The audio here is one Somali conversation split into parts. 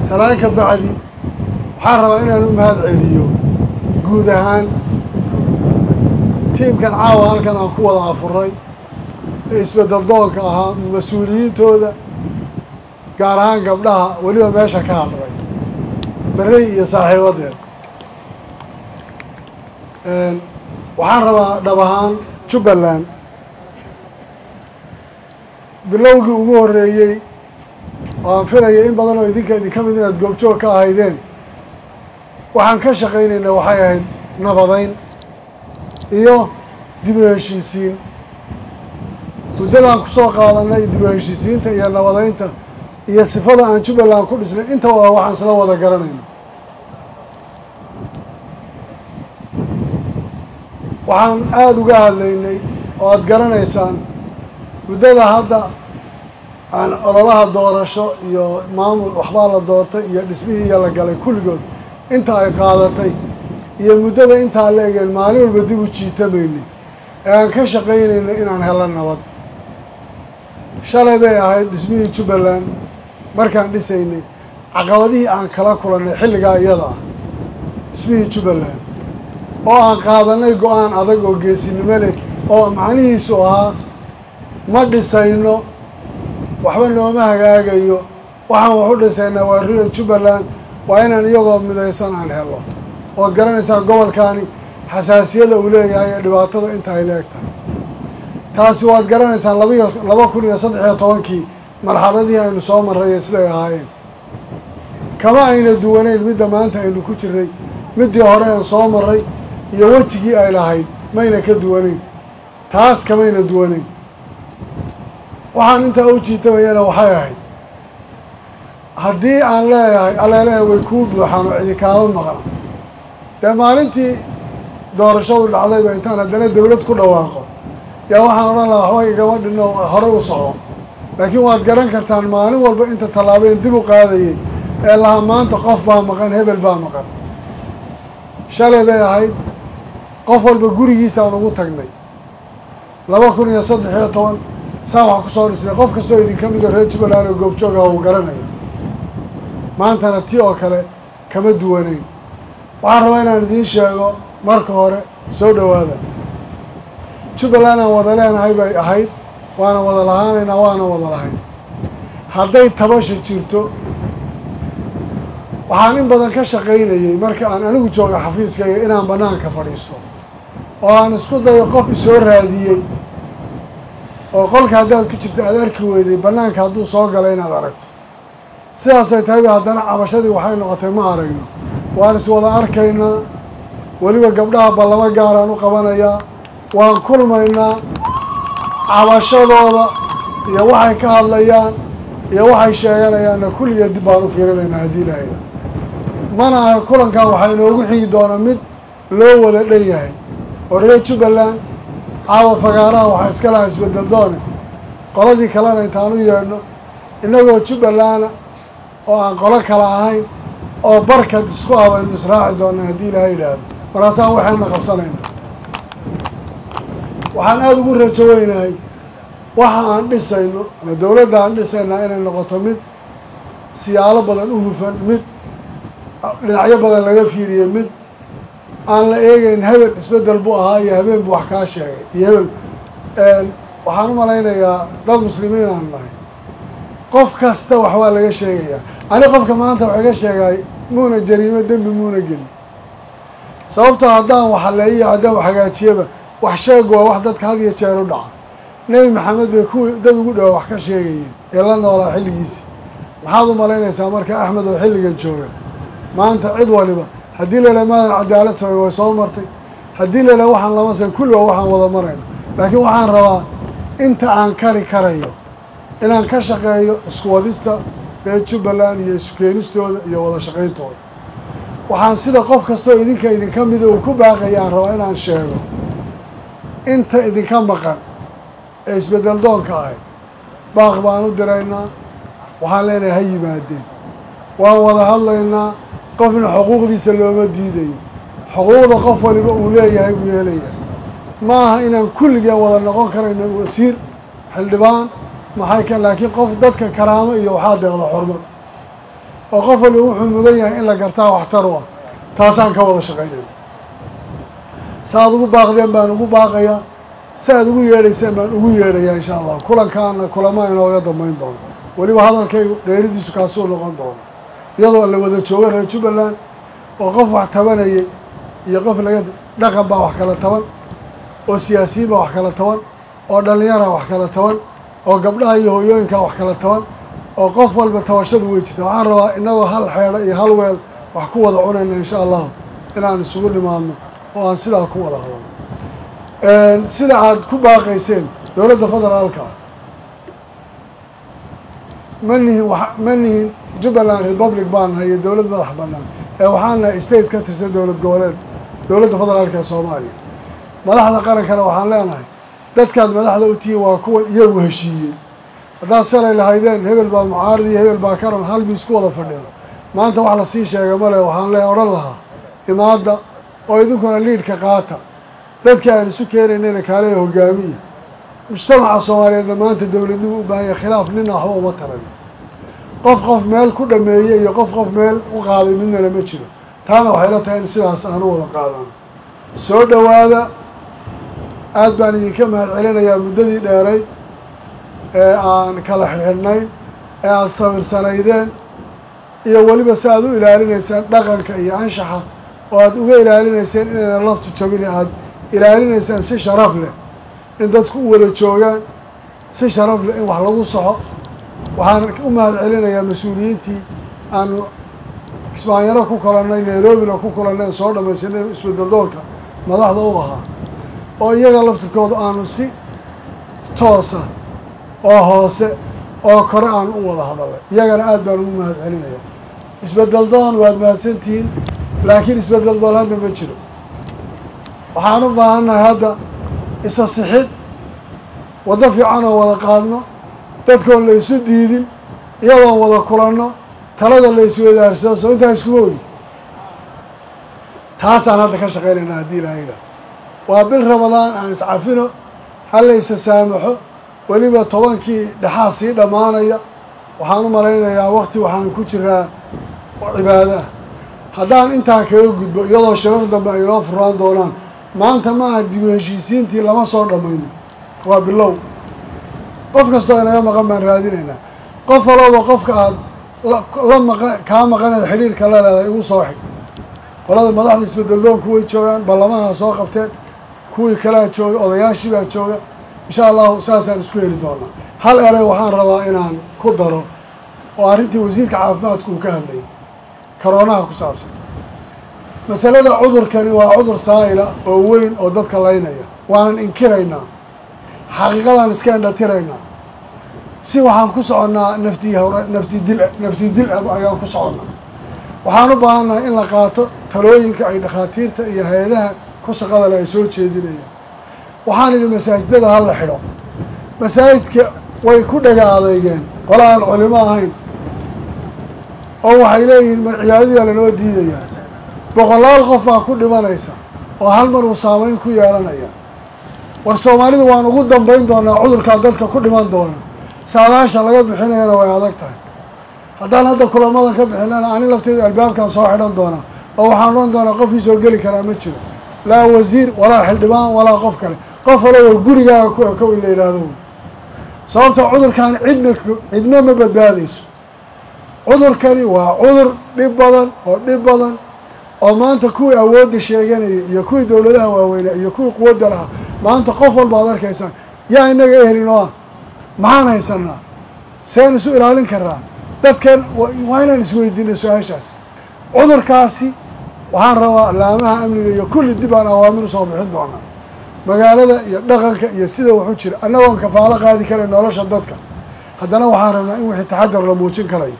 salaan ka bacdi waxaan rabaa inaan u mahad celiyo guud ahaan tiimkan caawa halkan aan ku wada afuray ee isbedel doonka ahaa mas-uuliyiintooda gaar ahaan gabdhaha weliba meesha ka hadlay berey iyo saaxiibadeed waxaan rabaa dhab ahaan jubbaland bilowgii ugu horreeyey oo aan filaya in badan oo idinka idinka mid inaad goobjoog ka ahaydeen waxaan ka shaqaynaynaa waxay ahayd nabadayn iyo dib u heshiisiin muddadaan kusoo qaadanay dib u heshiisiinta iyo nabadaynta iyo sifada aan jubbaland ku dhisnay intaba waa waxaan isla wada garanayna waxaan aada uga hadlaynay oo aada garanaysaan muddada hadda aan ololaha doorasho iyo maamul waxbaa la doortay iyo dhismihii iyo la galay kulligood inta ay qaadatay iyo muddada intaa la egeen maalin walba dib u jiitamaynay ee aan ka shaqaynaynay inaan helo nabad shalay bay ahayd dhismihii jubbaland markaan dhisaynay caqabadihii aan kala kulannay xilligaa iyada ah dhismihii jubbaland oo aan qaadanay go-aan adag oo geesinimo leh oo macnihiisu ahaa ma dhisayno waxba nooma hagaagayo waxaan wax u dhisaynaa waa ria jubbaland waa inaan iyagoo midaysan aan helo ood garanaysaa gobolkaani xasaasiyada uu leeyahay ee dhibaatada inta ay leeg tahay taasi waad garanaysaan labaiyo laba kun iyo saddex iyo tobankii marxaladihii aynu soo marray siday ahaayeen kama ayna duwanayn midda maanta aynu ku jirnay middii hore aan soo marray iyo wejigii ay lahayd mayna ka duwanayn taas kamayna duwanayn waxaan intaa u jiitamayana waxay ahayd haddii aan leeyahay aleelehe way kuu buuxaan oo cidi kaama maqan dee maalintii doorashadu dhacdayba intaan haddana dawlad ku dhawaaqo yaa waxaan odhan lahaa waxba igama dhinno hore u soco laakiin waad garan kartaan maalin walba inta tallaabeen dib u qaadayay ee lahaa maanta qof baa maqan hebel baa maqan shalay bay ahayd qof walba gurigiisaan ugu tagnay laba kun iyo saddex iyo toban saa wax kusoo dhisnay qof kastoo idinka mida reer jubbaland oo goobjooga uu garanayo maantana ti oo kale kama duwanayn waxaan rabaa inaan idiin sheego marka hore soo dhowaada jubbaland aan wada leenahay bay ahayd waana wada lahaanaynaa waana wada lahayn hadday tabasha jirto waxaan in badan ka shaqaynayey marka aan anigu jooga xafiiskayga inaan banaanka fadhiisto oo aan isku dayo qof isoo raadiyey oo qolka haddaad ku jirta aada arki weyday banaanka hadduu soo galay inaad aragto sidaasay tahay ba haddana cabashadii waxay noqotay ma aragno waan iswada arkaynaa weliba gabdhaha ballamo gaaraan u qabanayaa waan kulmaynaa cabashadooda iyo waxay ka hadlayaan iyo waxay sheeganayaanna kulligeed dib baan u fiirinaynaa haddii lahayda mana aha kulankan waxaa inoogu xigi doona mid loo wada dhan yahay oo reer jubbaland caawa fagaaraha waxaa iska lahaa isbedel doone qoladii kalena intaan u yeedhno innagoo jubbalanda oo aan qolo kala ahayn oo barkad isku abaynu israaci doona haddii ilaaha yidhaahdo markaasaan waxayna qabsanayna waxaan aada ugu rajo weynahay waxa aan dhisayno ama dawladda aan dhisaynaa inay noqoto mid siyaalo badan u hufan mid dhinacyo badan laga fiiriyo mid aan la eegeyn hebel isbedel buu ahaa iyo habeen buu wax kaa sheegay iyo hebel waxaan u malaynayaa dad muslimiin aan nahay qof kasta wax waa laga sheegayaa ani qofka maanta wax iga sheegay muuna jariimo dembi muuna gelin sababtoo haddaan wax haleeyiyo haddaan wax hagaajiyaba wax sheeg waa wax dadka had iyo jeer u dhaca nebi maxamed bay kuwii dad ugu dhawa wax ka sheegayeen ee la noolaa xilligiisii maxaad u malaynaysaa marka axmed oo xilligan jooga maanta cid waliba haddii la idhaha maadan cadaalad samay way soo martay haddii la idhaha waxaan lama samay kulli waa waxaan wada marayno laakiin waxaan rabaa inta aan kari karayo inaan ka shaqeeyo isku wadista reer jubbaland iyo isu keenistooda iyo wada shaqayntooda waxaan sida qof kastoo idinka idinka mida uu ku baaqaya aan rabaa inaan sheego inta idinka maqan ee isbedel doonka ahay baaq baan u diraynaa waxaan leenahay ha yimaadeen waan wada hadlaynaa qofna xuquuqdiisa looma diidayo xuquuqda qof waliba uu leeyahay buu yeelaya ma aha inaan kulligeen wada noqon karayno wasiir xildhibaan maxay ka laakiin qof dadka karaamo iyo waxaa deeqda xurmad oo qof waliba wuxuu mudan yahay in la gartaa waxtar u ah taasaan ka wada shaqaynayna saaad ugu baaqdeen baan ugu baaqayaa si aad ugu yeedhayseen baan ugu yeedhayaa insha allah kulankaana kulama inooga dambayn doono weliba hadalkaygu dheeridiisu kaasuu noqon doono iyadoo la wada jooga reer jubbaland oo qof wax tabanayay iyo qof laga dhaqan baa wax kala taban oo siyaasiyiin baa wax kala taban oo dhallinyara wax kala taban oo gabdhaha iyo hooyooyinkaa wax kala taban oo qof walba tabashadu way jirta waxaan rabaa inagoo hal xeedho iyo hal weel wax ku wada cunayna insha allahu inaan isugu nimaadno oo aan sidaa ku wada hadalno sida aada ku baaqayseen dowladda federaalka ma nihin wa ma nihin jubbaland republic baan nahay iyo dowlad madax banaan ee waxaan nahay state ka tirsan dowlad goboleed dowladda federaalka ee soomaaliya madaxda qarankana waxaan leenahay dadkaad madaxda u tihiin waa kuwa iyagu heshiiyey haddaad salay lahaydeen hebel baa mucaarad iyo hebel baa karan hal miis ku wada fadhido maanta wax lasii sheega male waxaan le odhan lahaa imaadda oo idinkuna liidhka qaata dadkii aan isu keenaynayna kaaleya hogaamiya mujtamaca soomaaliyeedna maanta dowladnimu u baahanya khilaaf nina waxba uma taran qof qof meel ku dhameeyey iyo qof qof meel u qaaday midnana ma jiro taana waxay la tahay in sidaas aan u wada qaadano soo dhowaada aada baan idinka mahad celinayaa muddadii dheeray ee aan kala xirxidhnayn ee aada sabirsanaydeen iyo weliba si aada u ilaalinaysaan dhaqanka iyo anshaxa oo aada uga ilaalinayseen inayna laftu jabin aada ilaalinaysaan si sharaf leh in dadku u wada joogaan si sharaf leh in wax lagu soxo waxaan u mahad celinayaa mas-uuliyiintii aanu kismaanyaro ku kulannay nairobina ku kulannay soo dhamaysanay isbedeldoonka madaxda u ahaa oo iyaga laftirkooda aanu si toosa oo hoose oo kore aanu u wada hadalnay iyagana aada baan ugu mahad celinaya isbedel doon waad mahadsantihiin laakiin isbedel doon hadda ma jiro waxaan u baahannahay hadda isa sixid waddo fiican oo wada qaadno dadkoon la isu diidin iyadoon wada kulanno talada la isweydaarsado soo intaa iskuma ogi taasaan hadda ka shaqaynaynaa haddii ilaahayda waa bil ramadaan aan iscafino hala isa saamaxo weliba tobankii dhexaa sii dhammaanaya waxaan u malaynayaa wakti waxaan ku jiraa cibaado ah haddaan intaa kaga gudbo iyadoo shirar dambe ay inoo furaan doonaan maanta ma aha dibu heshiisiintii lama soo dhammayno waa bilow qof kastoo inaga maqan baan raadinaynaa qof walooba qofka aada la maqan kaa maqaneed xidhiirka la leedahay igu soo xig qolada madaxda isbedeldoonku way joogaan ballamaha soo qabteen kuwii kalea jooga odayaashii baa jooga insha allahu saasaan isku heli doonaa hal erey waxaan rabaa inaan ku daro oo arrintii wasiirka caafimaadku uu ka hadlayay karoonaha ku saabsan masalada cudurkani waa cudur saa'ila oo weyn oo dadka laynaya waanan inkiraynaa xaqiiqadaan iska indhatiraynaa si waxaan ku soconnaa nafti hawra nafti dil nafti dil ayaan ku soconnaa waxaan u baahannahay in la qaato talooyinka ay dhakhaatiirta iyo hay-adaha ku shaqadale ay soo jeedinayaan waxaan idhi masaajidada ha la xidho masaajidka way ku dhaga adeygeen qola aan culimo ahayn oo waxay leeyihiin mar cibaadadiyaa lanoo diidayaa boqolaal qof baa ku dhimanaysa oo hal mar uu saameyn ku yeelanaya war soomaalidu waan ugu dambayn doonaa cudurkaa dadka ku dhiman doona saadaasha laga bixinayana way adag tahay haddaan hadda kulamadan ka bixinana ani lafteedu albaabkan soo xidhan doonaa oo waxaan odhan doonaa qofkii soo geli karaa ma jiro laa wasiir walaa xildhibaan walaa qof kale qof walaba gurigaaga ku ekow in la yidhaahdo sababta cudurkan cidna cidna ma badbaadayso cudurkani waa cudur dhib badan oo dhib badan oo maanta kuwii awoodda sheeganayay iyo kuwii dowladaha waaweynaa iyo kuwii quwadda lahaa maanta qof walba ad arkaysaan yaa inaga ehelin oo ah maxaan haysanaa seen isu ilaalin karaa dadkan waa inaan isweydiinay su-aashaas cudurkaasi waxaan rabaa laamaha amniga iyo kulli dib aan awaamir usoo bixin doonaa magaalada iyo dhaqanka iyo sida waxu jira annagoon kafaalo qaadi karay nolosha dadka haddana waxaan rabnaa in wixii taxadar la muujin karayo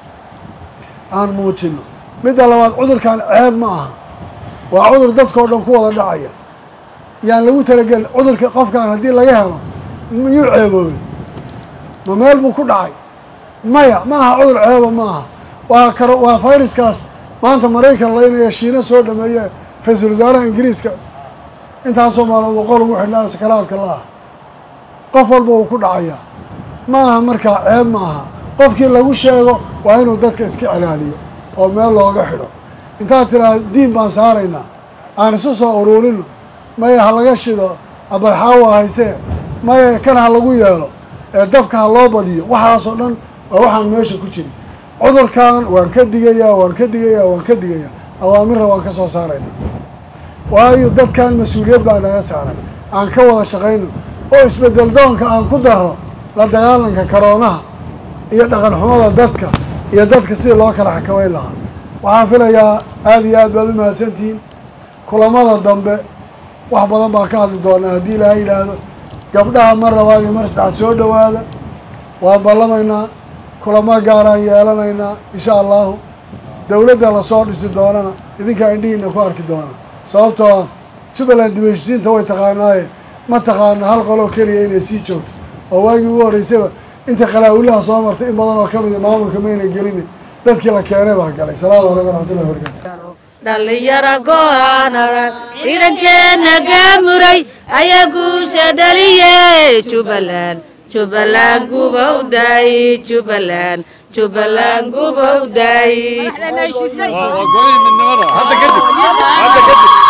aan muujino midda labaad cudurkan ceeb ma aha waa cudur dadkao dhan ku wada dhacaya yaan lagu talagelin cudurka qofkan haddii laga helo miyuu ceeboobay ma meel buu ku dhacay maya ma aha cudur ceeba ma aha waa karo waa fayraskaas maanta maraykan laynaya shiina soo dhameeye ra-iisul wasaaraha ingiriiska intaasoo maalmood boqol ugu xidhnaa sakaraadka la ah qof walba uu ku dhacayaa ma aha markaa ceeb ma aha qofkii lagu sheego waa inuu dadka iska cilaaliyo oo meel looga xidho intaad tidhaahda diin baan saaraynaa aan isu soo uruurino maya ha laga shido abayxaawa haysee maya kan ha lagu yeelo ee dabka ha loo badiyo waxaasoo dhan waa waxaan meesha ku jirin cudurkan waan ka digayaa waan ka digayaa waan ka digayaa awaamirra waan ka soo saarayna waayo dadkan mas-uuliyad baa naga saaran aan ka wada shaqayno oo isbedel doonka aan ku daro la dagaalanka karoonaha iyo dhaqan xumada dadka iyo dadka sidii loo kala xakamayn lahaa waxaan filayaa aada iyo aad baad u mahadsantihiin kulamada dambe wax badan baan ka hadli doonaa haddii ilaaha yidhaahdo gabdhaha mar labaad iyo mar saddexaad soo dhowaada waan ballamaynaa kulamo gaaraan yeelanaynaa insha allahu dawladda lasoo dhisi doonana idinkaa indhihiina ku arki doona sababtoo ah jubbaland dibheshisiinta way taqaanaaye ma taqaano hal qoloo keliya inay sii joogto oo waagii ugu horreysayba inta qalaawulaha soo martay in badan oo ka mida maamulka mayna gelin dadkii la keenay baa galay salaamu calaykum waraxmatullahi wabarakatu dhallinyaro go'aanada ciidankeena gaamuray ayaa guusha dhaliyey jubbaland jubbaland gubowday jubbaland jubbaland gubowday waa golihii midnimada hadda kadib hadda kadib